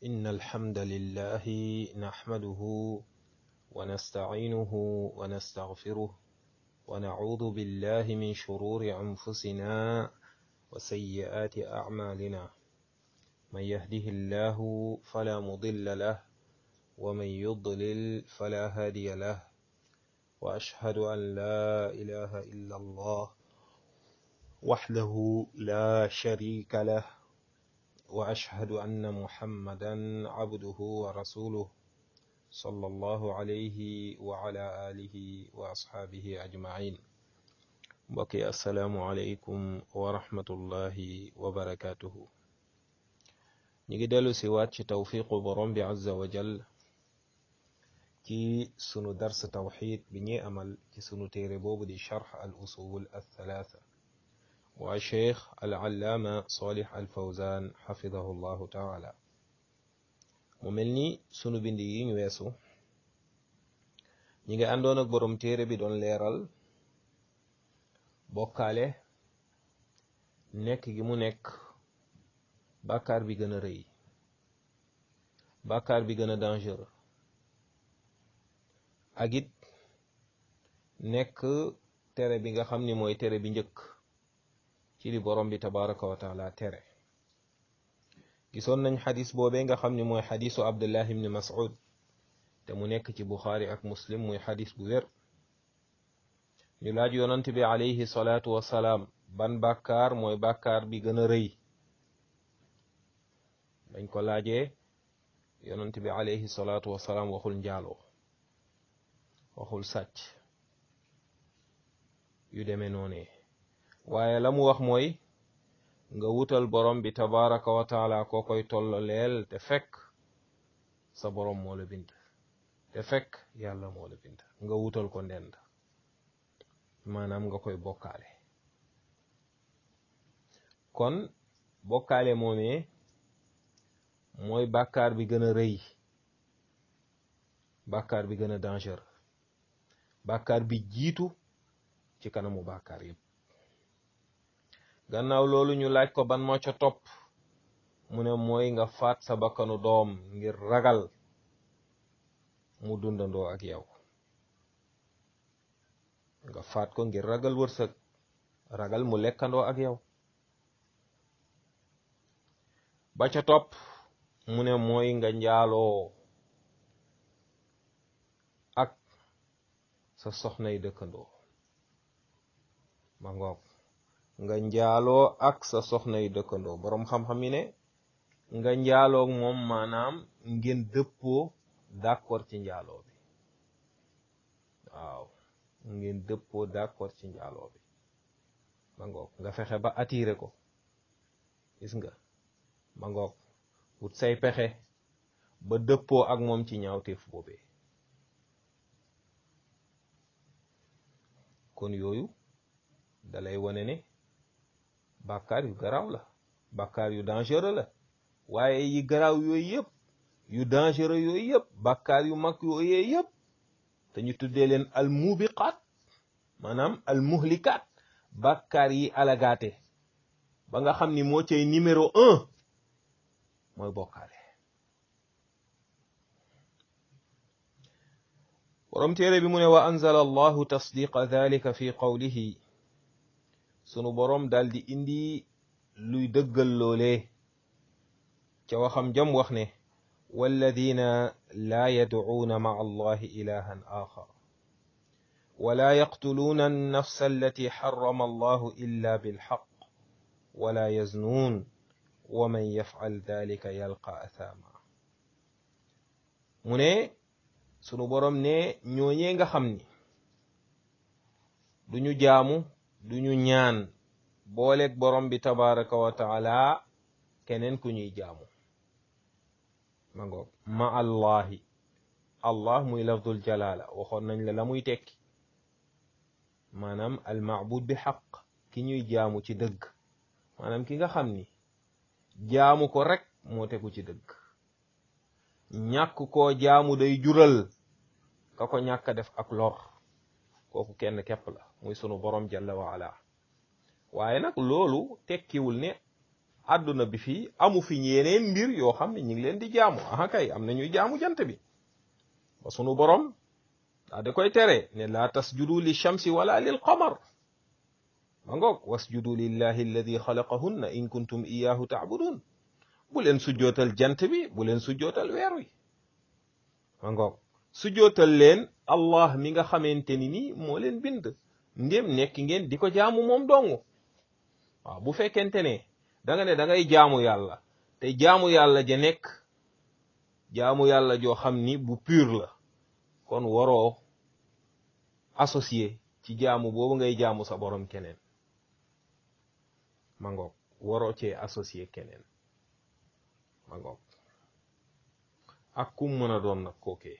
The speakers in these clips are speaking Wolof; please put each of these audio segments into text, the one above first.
إن الحمد لله نحمده ونستعينه ونستغفره ونعوذ بالله من شرور أنفسنا وسيئات أعمالنا من يهده الله فلا مضل له ومن يضلل فلا هادي له وأشهد أن لا إله إلا الله وحده لا شريك له وأشهد أن محمدا عبده ورسوله صلى الله عليه وعلى آله وأصحابه أجمعين بقي السلام عليكم ورحمة الله وبركاته نيجي دلو سوات توفيق برم عز وجل ci sunu dars tawxid bi ñuy amal ci sunu téere boobu di charx al usul al thalatha waa cheikh al allaama salih al fawzan xafidahu llahu taala mu mel ni sunu bind yi ñu weesu ñi ngi àndoon ak borom téere bi doon leeral bokkaale nekk gi mu nekk bàkkaar bi gën a rëy bàkkaar bi gën a dangereux ak it nekk tere bi nga xam ni mooy tere bi njëkk ci li borom bi tabaraka wa taala tere gisoon nañ xadis boobee nga xam ni mooy xadisu abdullah ibni mas'ud te mu nekk ci buxaari ak muslim muy xadis bu wér ñu laaj yonant bi alayhi salaatu wasalaam ban bàkkaar mooy bàkkaar bi gën a rëy dañ ko laajee yonant bi alayhi salaatu wasalaam waxul njaaloo waxul sàcc yu demee noonee waaye la mu wax mooy nga wutal borom bi tabaraka wa taala koo koy tollo leel te fekk sa borom moo la bind te fekk yàlla moo la bind nga wutal ko ndend maanaam nga koy bokkaale kon bokkaale moomee mooy bàkkaar bi gën a rëy bàkkaar bi gën a dangereux bàkkaar bi jiitu ci kanamu bàkkaar yépp gannaaw loolu ñu laaj ko ban moo ca topp mu ne mooy nga faat sa bakkanu doom ngir ragal mu dundandoo ak yow nga faat ko ngir ragal wërsëg ragal mu lekkandoo ak yow ba ca topp mu ne mooy nga njaaloo ak sa soxnay dëkkandoo ma ngoog nga njaaloo ak sa soxnay dëkkandoo boroom xam-xam yi ne nga njaaloo moom maanaam ngeen dëppoo d'accord ci njaaloo bi waaw ngeen dëppoo d'accord ci njaaloo bi ma ngoog nga fexe ba attiré ko gis nga ma ngoog wut say pexe ba dëppoo ak moom ci ñaawteef boobee kon yooyu dalay wane ne bàkkaar yu garaaw la bàkkaar yu dangereux la waaye yi garaaw yooyu yëpp yu dangereux yooyu yëpp bàkkaar yu mag yooyu yëpp te ñu tuddee leen al mubiqaat maanaam al muhlikaat bàkkaar yi alagaate ba nga xam ni moo cay numéro un mooy bokkaale borom téere bi mu ne wa anzala allahu tasdiqa dhalika fi qawlihi sunu boroom daal di indi luy dëggal loolee ca waxam jam wax ne walladina laa yadcuuna maca allahi ilahan axar wala yaqtuluuna annafsa allati xarama allahu illa bilxaq wala yaznuun wa man yafcal dalika yalqa athama mu ne sunu boroom ne ñooñee nga xam ni duñu jaamu duñu ñaan booleeg borom bi tabaraka wa taala keneen ku ñuy jaamu ma ngoog ma allahi allah muy lafdul jalala waxoon nañ la la muy tekki maanaam al maabud bi xaq ki ñuy jaamu ci dëgg maanaam ki nga xam ni jaamu ko rek moo tegu ci dëgg ñàkk koo jaamu day jural ka ko ñàkk def ak lor kooku kenn képp la muy sunu borom jalla wa ala waaye nag loolu tekkiwul ne àdduna bi fii amu fi yeneen mbir yoo xam ne ñu ngi leen di jaamu aha kay am na ñuy jaamu jant bi ba sunu borom daa da koy tere ne laa tasjudu li shamsi wala lil qamar ma ngoog wasjudu lillahi alladi xalaqahunna in kuntum iyahu taabudun bu leen sujjootal jant bi bu leen sujjootal weer wi ma ngoog sujjootal leen allah mi nga xamante ni ni moo leen bind ndéem nekk ngeen di ko jaamu moom dong waaw bu fekkente ne da nga ne da ngay jaamu yàlla te jaamu yàlla ja nekk jaamu yàlla joo xam ni bu pur la kon waroo associé ci jaamu boobu ngay jaamu sa borom keneen ma ngoog waroo cee associé keneen ma ngoog ak kum mën a doon nag kookee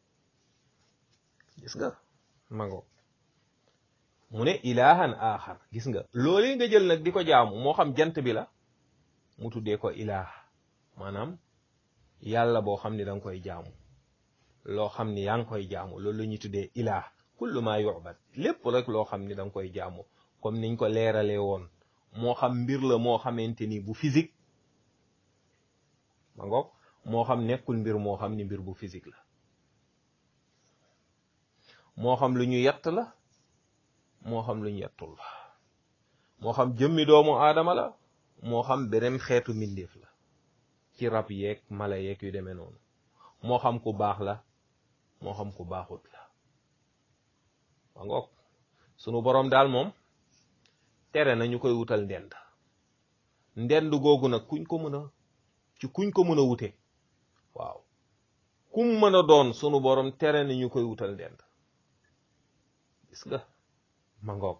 gis nga ma ngoog mu ne ilahan axar gis nga loolee nga jël nag di ko jaamu moo xam jant bi la mu tuddee ko ilaah maanaam yàlla boo xam ni da nga koy jaamu loo xam ni yaa ngi koy jaamu loolu la ñuy tuddee ilaah kullu ma yu'bad lépp rek loo xam ni da nga koy jaamu comme niñ ko leeralee woon moo xam mbir la moo xamante ni bu physique ma ngoog moo xam nekkul mbir moo xam ni mbir bu physique la moo xam lu ñu yett la moo xam lu ñu yettul la moo xam jëmmi doomu aadama la moo xam beneen xeetu mbindeef la ci rab yeeg mala yeeg yu demee noonu moo xam ku baax la moo xam ku baaxut la ma ngoog sunu boroom daal moom tere na ñu koy wutal ndend ndend googu nag kuñ ko mën a ci kuñ ko mën a wute waaw kum mën a doon sunu boroom tere na ñu koy wutal ndend gis nga ma ngoog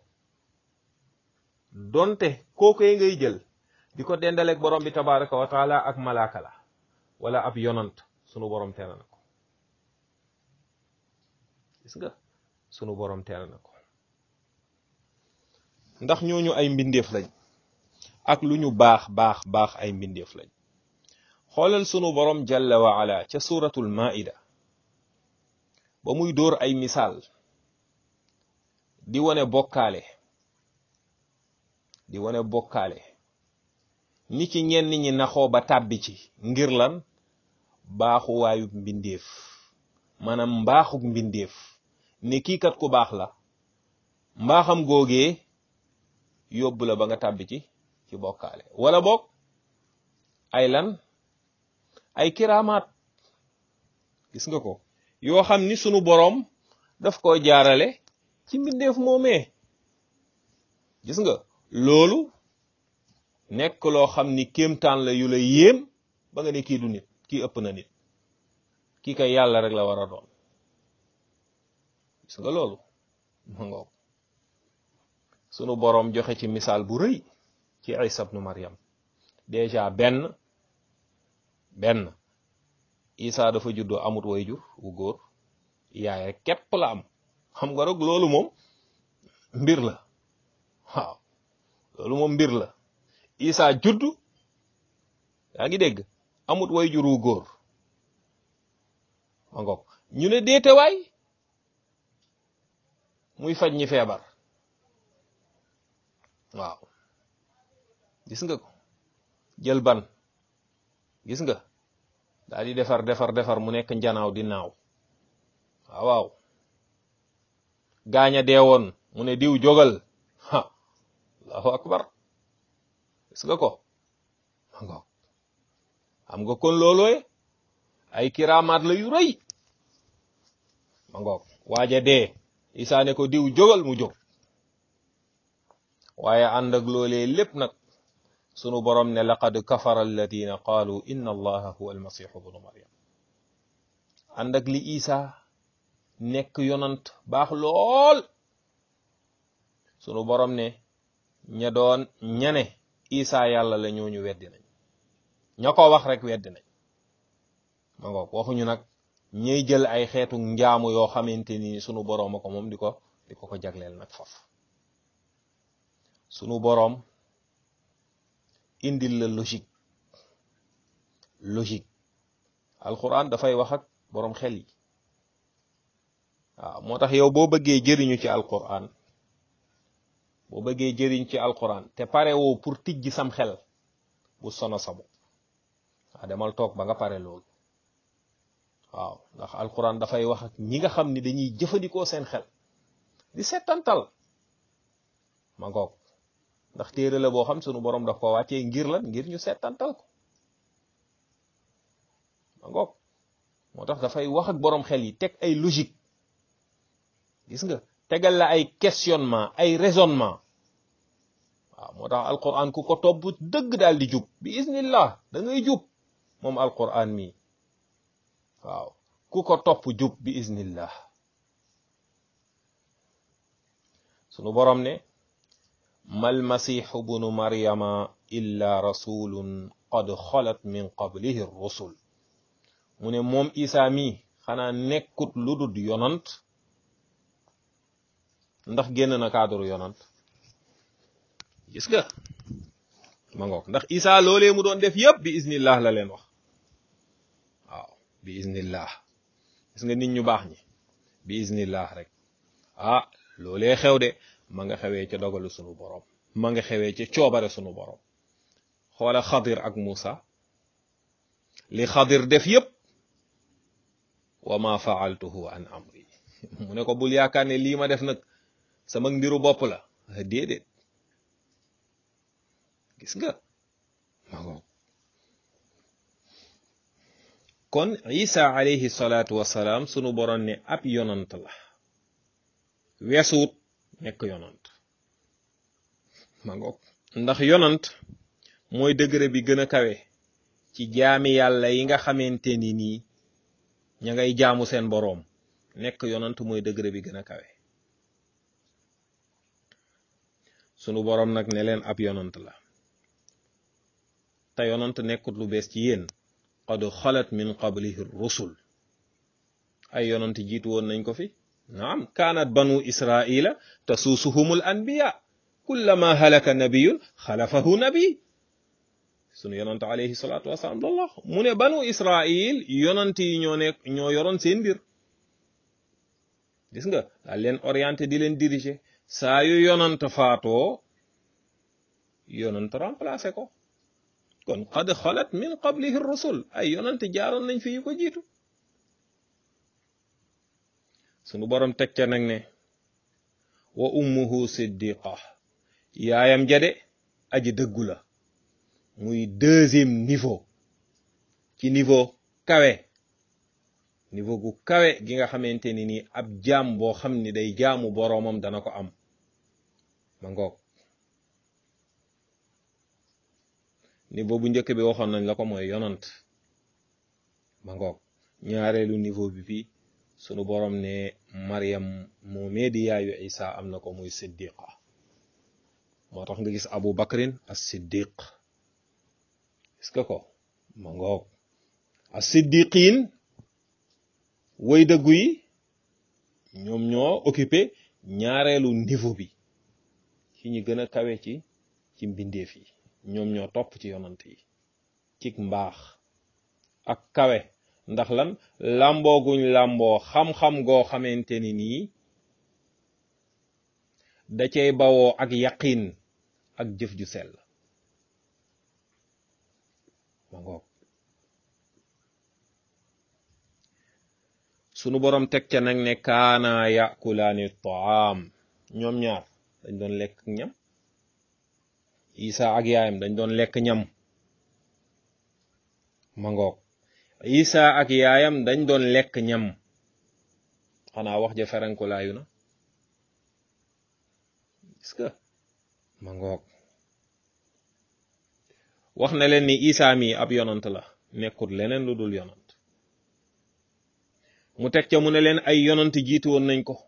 donte kookoy ngay jël di ko dendaleeg borom bi tabaraka wa taala ak malaaka la wala ab yonant sunu borom tere na ko gis nga sunu borom tere na ko ndax ñooñu ay mbindeef lañ ak lu ñu baax baax baax ay mbindeef lañ xoolal sunu borom jalla wa ala ca suratul maida ba muy dóor ay misaal di wane bokkaale di wane bokkaale ni ci ñenn ñi naxoo ba tàbbi ci ngir lan baaxuwaayu mbindeef maanaam mbaaxuk mbindeef ne kii kat ku baax la mbaaxam googee yóbbu la ba nga tàbbi ci ci bokkaale wala boog ay lan ay kiraamaat gis nga ko yoo xam ni sunu boroom daf ko jaarale ci mbindeef moomee gis nga loolu nekk loo xam ni kéemtaan la yu la yéem ba nga ne kii du nit kii ëpp na nit kii kay yàlla rek la war a doon gis nga loolu ma ngoog sunu boroom joxe ci misaal bu rëy ci Isa ibnu Maryam déjà benn benn Isa dafa juddoo amut wayjur wu góor yaay rek képp la am xam nga rek loolu moom mbir la waaw loolu moom mbir la Isa judd yaa ngi dégg amut wayjur wu góor ma ngoog ñu ne déetewaay muy faj ñi feebar waaw gis nga ko jël ban gis nga daal di defar defar defar mu nekk njanaaw di naaw waaw waaw gaaña deewoon mu ne diw jógal ha allahu akbar gis nga ko ma ngoog xam nga kon loolooy ay kiraamaat la yu rëy ma ngoog waaja dee isaa ne ko diw jógal mu jóg waaye ànd ak loolee lépp nag sunu borom ne laqad kafara alladina qaalu inna allaha huwa almasihu bnu maryam ànd ak li isa nekk yonant baax lool sunu borom ne ña doon ñane isa yàlla la ñooñu weddi nañ ña ko wax rek weddi nañ ma ngoog waxuñu nag ñay jël ay xeetu njaamu yoo xamante ni sunu boroom a ko moom di ko di ko ko jagleel nag faf sunu boroom indil la logique logique alquran dafay wax ak boroom xel yi waaw moo tax yow boo bëggee jëriñu ci alquran boo bëggee jëriñ ci alquran te pare woo pour tijji sam xel bu sono sabu waaw demal toog ba nga pare loolu waaw ndax alquran dafay wax ak ñi nga xam ni dañuy jëfandikoo seen xel di settantal ma ngoog ndax téere la boo xam sunu borom daf ko wàccee ngir lan ngir ñu settantal ko ma ngoog moo tax dafay wax ak borom xel yi teg ay logique gis nga tegal la ay questionnement ay raisonnement waaw moo tax alquran ku ko topp dëgg daal di jub bi iznillah da ngay jub moom alquran mi waaw ku ko topp jub bi iznillah sunu borom ne mal masiixu bunu maryama illa rasulun qad xalat min qablihi rusul mu ne moom isa mi xanaa nekkut lu dul yonant ndax génn na cadre yonant gis nga ma ngoog ndax isa loolee mu doon def yëpp bi iznillah la leen wax waaw bi iznillah gis nga nit ñu baax ñi bi iznillah rek ah loolee xew de ma nga xewee ca dogalu sunu borom ma nga xewee ca coobare sunu borom xoola xadir ak Musa li xadir def yëpp wa ma faaltuhu an amri mu ne ko bul yaakaar ne lii ma def nag sama mbiru bopp la déedéet gis nga ma ngoog kon isa alayhi salaatu wasalaam sunu borom ne ab yonant la weesuut nekk yonant ma ngoog ndax yonant mooy degré bi gën a kawe ci jaami yàlla yi nga xamante ni nii ña ngay jaamu seen boroom nekk yonant mooy degré bi gën a kawe sunu boroom nag ne leen ab yonant la te yonant nekkut lu bees ci yéen qad xalat min qablihi rusul ay yonant jiitu woon nañ ko fi naam kaanat banu israila tasuusuhumul anbiya kullama halaka nabiyun xalafahu nabi sunu yonant alayhi salaatu wasalaam loolu la mu ne banu israil yonant yi ñoo nekk ñoo yoroon seen mbir gis nga daal leen orienté di leen diriger saa yu yonant faatoo yonant remplacé ko kon qad xalat min qablihi rusul ay yonant jaaroon nañ fi yu ko jiitu sunu borom teg ca nag ne wa ummuhu siddiqa yaayam jade aji dëggu la muy deuxième niveau ci niveau kawe niveau gu kawe gi nga xamante ni nii ab jaam boo xam ni day jaamu boroomam dana ko am ma ngoog niveau bu njëkk bi waxoon nañ la ko mooy yonant ma ngoog ñaareelu niveau bi fii sunu borom ne Maryam moomee di yaayu Isa am na ko muy siddiqa moo tax nga gis Abu Bakrin as siddiq gis nga ko ma ngoog as siddiqin way dëggu yi ñoom ñoo occupé ñaareelu niveau bi ci ñi gën a kawe ci ci mbindeef yi ñoom ñoo topp ci yonant yi ci mbaax ak kawe ndax lan làmboo guñ làmboo xam-xam goo xamante ni nii da cay bawoo ak yaqin ak jëf ju sell ma ngoog sunu borom teg ca nag ne kaana yakulaani taam ñoom ñaar dañ doon lekk ñam isa ak yaayam dañ doon lekk ñam ma ngoog isa ak yaayam dañ doon lekk ñam xanaa wax ja ferankulaayu na est-ce que ma ngoog wax na leen ni isa mi ab yonant la nekkut leneen lu dul yonant mu teg ca mu ne leen ay yonant jiitu woon nañ ko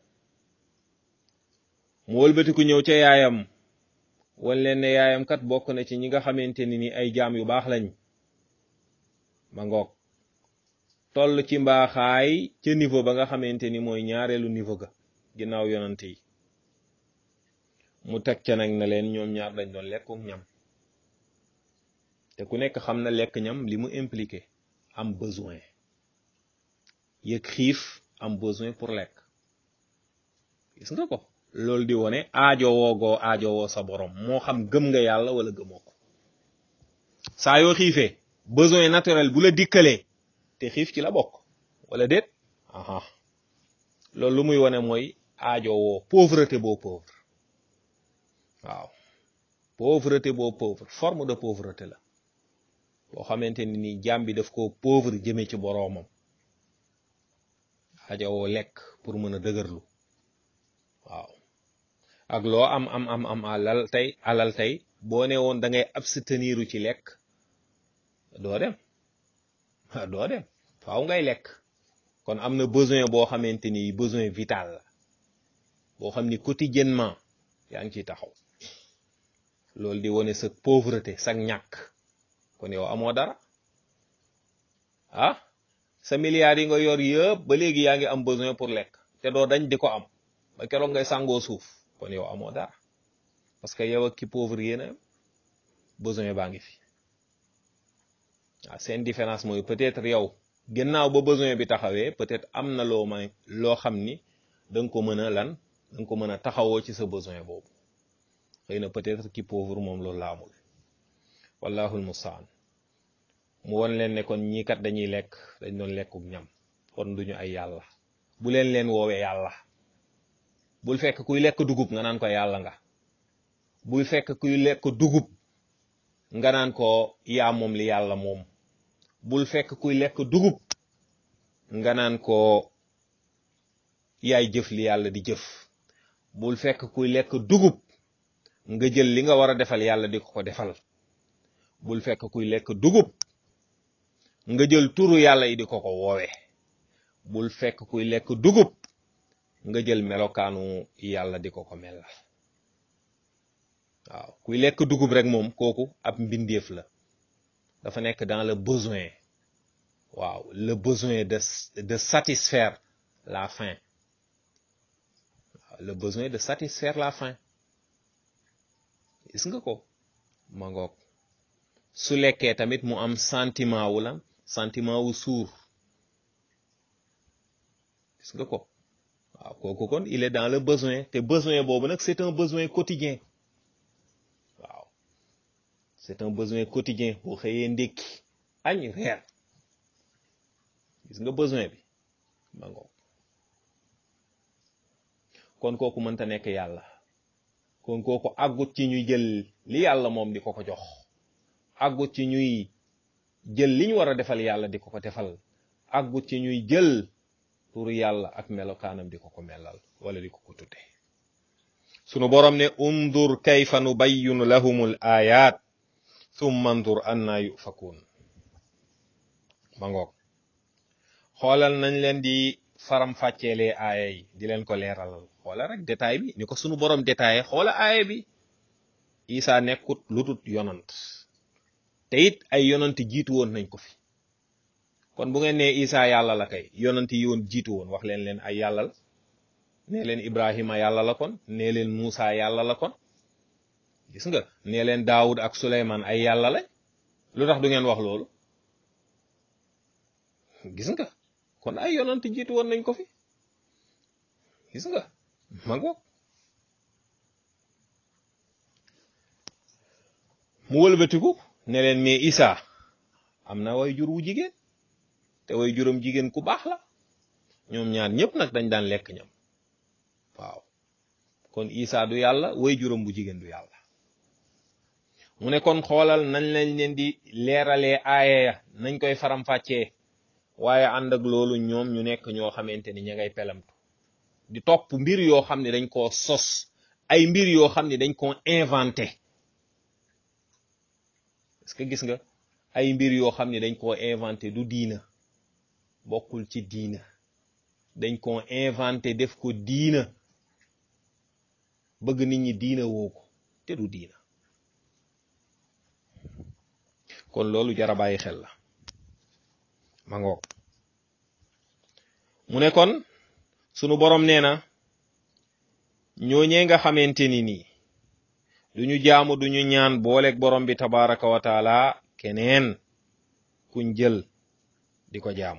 mu wëlbatiku ñëw ca yaayam wan leen ne yaayam kat bokk na ci ñi nga xamante ni ni ay jaam yu baax lañ ma ngoog toll ci mbaaxaay ca niveau ba nga xamante ni mooy ñaareelu niveau ga ginnaaw yonant yi mu teg ca nag na leen ñoom ñaar dañ doon lekku ñam te ku nekk xam na lekk ñam li mu impliqué am besoin yëg xiif am besoin pour lekk gis nga ko loolu di wone aajo woogoo aajo woo sa borom moo xam gëm nga yàlla wala gëmoo ko saa yoo xiifee besoin naturel bu la dikkalee te xiif ci la bokk wala déet aha loolu lu muy wane mooy aajo woo pauvreté boo pauvre waaw pauvreté boo pauvre forme de pauvreté la boo xamante ni nii jaam bi daf ko pauvre jëme ci boroomam aajo woo lekk pour mën a dëgërlu waaw ak loo am am am am alal tey alal tey boo ne woon da ngay abstenir ci lekk doo dem doo dem faaw ngay lekk kon am na besoin boo xamante ni besoin vital la boo xam ni quotidiennement yaa ngi ciy taxaw loolu di wane sa pauvreté sa ñàkk kon yow amoo dara ah sa milliards yi nga yor yëpp ba léegi yaa ngi am besoin pour lekk te doo dañ di ko am ba keroog ngay sàngoo suuf kon yow amoo dara parce que yow ak ki pauvre yéena besoin baa ngi fi waaw seen différence mooy peut-être yow gannaaw ba besoin bi taxawee peut-être am na loo may loo xam ni da nga ko mën a lan da nga ko mën a taxawoo ci sa besoin boobu xëy na peut-être ki pauvre moom loolu la amul wallahul mustaan mu won leen ne kon ñii kat dañuy lekk dañ doon lekkuk ñam kon duñu ay yàlla bu leen leen woowee yàlla bul fekk kuy lekk dugub nga naan ko yàlla nga bul fekk kuy lekk dugub nga naan ko yaa moom li yàlla moom bul fekk kuy lekk dugub nga naan ko yaay jëf li yàlla di jëf bul fekk kuy lekk dugub nga jël li nga war a defal yàlla di ko ko defal bul fekk kuy lekk dugub nga jël turu yàlla yi di ko ko woowe bul fekk kuy lekk dugub nga jël melokaanu yàlla di ko ko melal waaw kuy lekk dugub rek moom kooku ab mbindeef la dafa nekk dans le besoin waaw le besoin de de satisfaire la faim waaw le besoin de satisfaire la faim gis nga ko ma ngoog su lekkee tamit mu am sentiment wu lan sentiment wu suur gis nga ko waaw kooku kon il est dans le besoin te besoin boobu nag c'est un besoin quotidien waaw c'est un besoin quotidien boo xëyee ndékki añ reer gis nga besoin bi ma ngoog kon kooku mënta nekk yàlla kon kooku àggut ci ñuy jël li yàlla moom di ko ko jox àggut ci ñuy jël li ñu war a defal yàlla di ko ko defal àggut ci ñuy jël turu yàlla ak melokaanam di ko ko melal wala di ko ko tudde sunu borom ne undur kayfa nubayyinu lahumul ayat thumma andur anna yufakun ma ngoog xoolal nañ leen di faram fàcceelee aaya yi di leen ko leeralal xoola rek détail bi ni ko sunu borom détaillé xoola aaya bi isa nekkut lutut yonant te it ay yonant jiitu woon nañ ko fi kon bu ngeen nee isa yàlla la kay yonant yi woon jiitu woon wax leen leen ay yàlla la nee leen ibrahima yàlla la kon nee leen muusa yàlla la kon gis nga nee leen daawud ak suleyman ay yàlla la lu tax du ngeen wax loolu gis nga kon ay yonant jiitu woon nañ ko fi gis nga ma ngoog mu wëlbatiku ne leen mais isa am na way jur wu jigéen te way juróom jigéen ku baax la ñoom ñaar ñëpp nag dañ daan lekk ñam waaw kon isa du yàlla way juróom bu jigéen du yàlla mu ne kon xoolal nañ lañ leen di leeralee aaya ya nañ koy faram-fàccee waaye ànd ak loolu ñoom ñu nekk ñoo xamante ni ña ngay pelamtu di topp mbir yoo xam ne dañ koo sos ay mbir yoo xam ne dañ koo inventé est-ce que gis nga ay mbir yoo xam ne dañ koo inventé du diina bokkul ci diina dañ koo inventé def ko diina bëgg nit ñi diina woo ko te du diina kon loolu jara bàyyi xel la ma ngoog mu ne kon sunu borom nee na ñooñee nga xamante ni nii duñu jaamu duñu ñaan booleeg borom bi tabaraka wa taala keneen kuñ jël di ko jaamu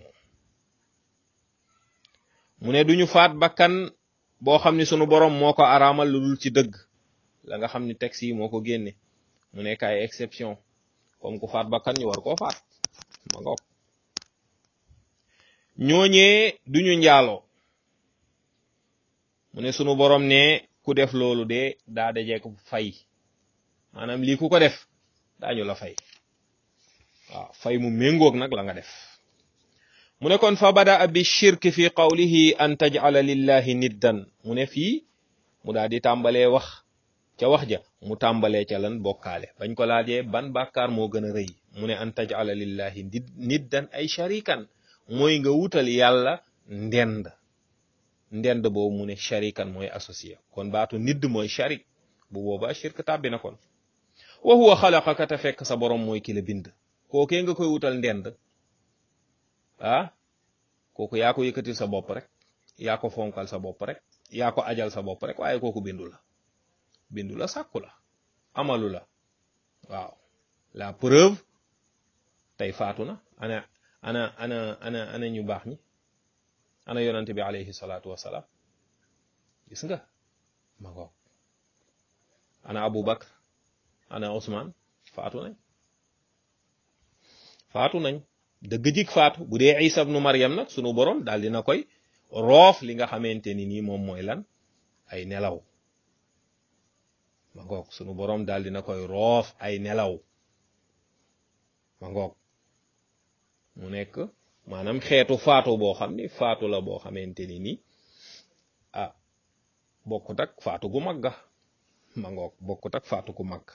mu ne duñu faat bakkan boo xam ni sunu borom moo ko araamal lu dul ci dëgg la nga xam ni texte yi moo ko génne mu nekk ay exception comme ku faat bakkan ñu war koo faat ma ngoog ñooñee duñu njaaloo mu ne sunu borom ne ku def loolu de daa dajeek fay maanaam lii ku ko def daañu la fay waaw fay mu méngoog nag la nga def mu ne kon fa bada bi shirk fi qawlihi an taj'ala lillahi niddan mu ne fii mu daal di tàmbalee wax ca wax ja mu tàmbalee ca lan bokkaale bañ ko laajee ban bàkkaar moo gën a rëy mu ne an taj'ala lillahi niddan ay sharikan mooy nga wutal yàlla ndend ndend boobu mu ne sharikan mooy associé kon baatu nidd mooy sharik bu boobaa shirk tàbbi na kon wa huwa xalaqaka te fekk sa borom mooy ki la bind kookee nga koy wutal ndend ah kooku yaa ko yëkkatil sa bopp rek yaa ko fonkal sa bopp rek yaa ko ajal sa bopp rek waaye kooku bindu la bindu la sàkku la amalu la waaw la preuve tey faatu na ana ana ana ana ana ñu baax ñi ana yonante bi alayhi salaatu wasalaam gis nga ma ngoog ana Abu Bakr ana Ousmane faatu nañ faatu nañ dëgg jik faatu bu dee Isa ibnu Maryam nag sunu borom daal dina koy roof li nga xamante ni nii moom mooy lan ay nelaw ma ngoog sunu borom daal dina koy roof ay nelaw ma ngoog mu nekk maanaam xeetu faatu boo xam ni faatu la boo xamante ni nii ah bokkut ak faatu gu mag ga ma ngoog bokkut ak faatu gu mag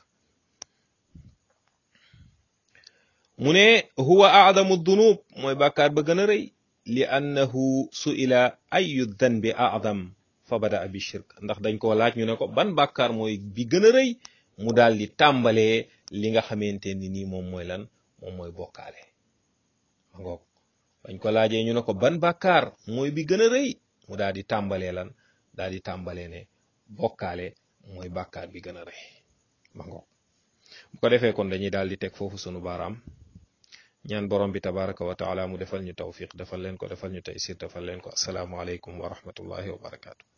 mu ne huwa aadamu dunub mooy bàkkaar ba gën a rëy li annahu suila ayu danbi aadam fa bada bi shirk ndax dañ koo laaj ñu ne ko ban bàkkaar mooy bi gën a rëy mu daal di tàmbalee li nga xamante ni nii moom mooy lan moom mooy bokkaale ma ngoog bañ ko laajee ñu ne ko ban bàkkaar mooy bi gën a rëy mu daal di tàmbalee lan daal di tàmbalee ne bokkaale mooy bàkkaar bi gën a rëy ma ngoog bu ko defee kon dañuy daal di teg foofu sunu baaraam ñaan borom bi tabaraka wa taala mu defal ñu tawfiq defal leen ko defal ñu taysir defal leen ko asalaamu aleykum wa rahmatullahi wa barakaatu